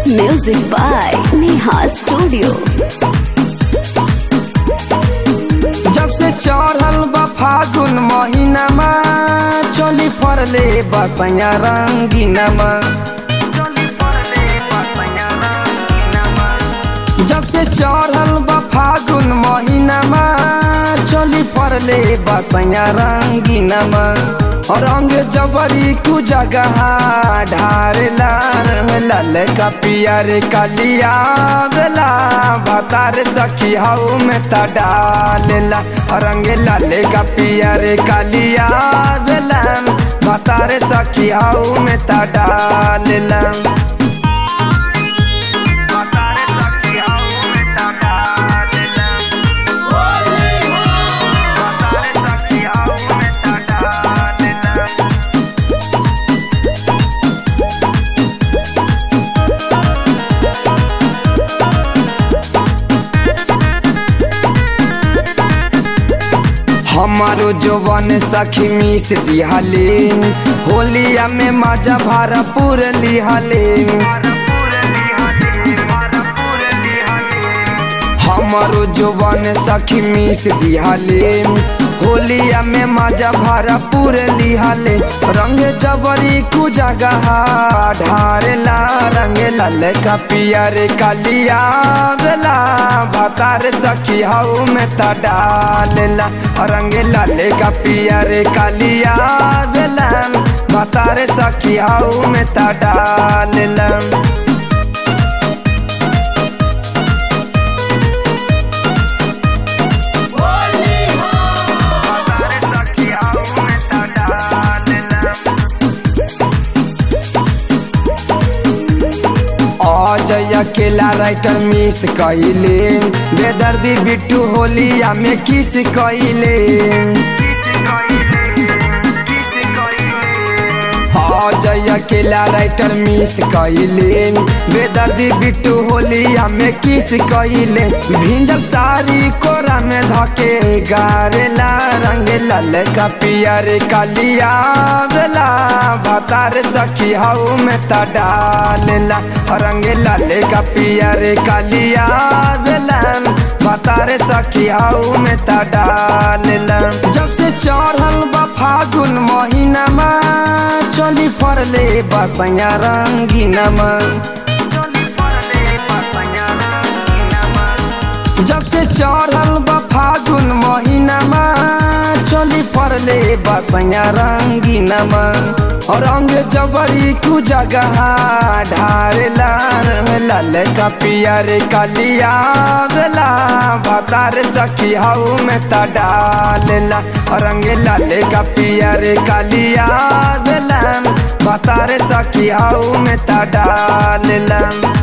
Music by Neha Studio. जब से चढ़ल बा फागुन महीनामा चली फरले बसैया रंगीनामा जब से चढ़ल बा फागुन महीनामा चली फरले बसैया रंगीनामा रंग जबरी कु जगह ढारेला लाल का पियर कलिया बेला भतार सखी हाउ में त डालेला रंग लाल का पियर कलिया बेला भतार सखी हाउ में त डालेला भतार सखी हाउ में त डालेला भतार सखी हाउ में त डालेला हमारो जवन सखी मिस दिहले होलिया में मजा भरपूर लिहले हमारो जवन सखी मिस दिहले होलिया में मजा भरपूर लिहले रंग जबरी कु जगह ढारेला रंग लाल का पियर कलिया बेला भतार सखी हाउ में त डालेला रंग लाल का पियर कलिया बेला भतार सखी हाउ में त डालेला अजय अकेला राइटर मिस कइले बेदर्दी बिट्टू होलिया में किस कइले अजय अकेला राइटर मिस कइले बेदर्दी बिट्टू होलिया में किस कइले भिंजल सारी कोरा में धके गारेला रंग लाल का पियर कलिया बेला भतार सखी हाउ में त डालेला रंग लाल का पियर कलिया बेला भतार सखी हाउ में त डालेला जब से चढ़ल बा फागुन महीनामा चली फरले बसैया रंगीनामा जब से चढ़ल बा फागुन महीनामा चली फरले बसैया रंगीनामा रंग जबरी कु जगह ढारेला लाल का पियर कलिया बेला भतार सखी हाउ में त डालेला रंग लाल का पियर कलिया बेला भतार सखी हाउ में त डालेला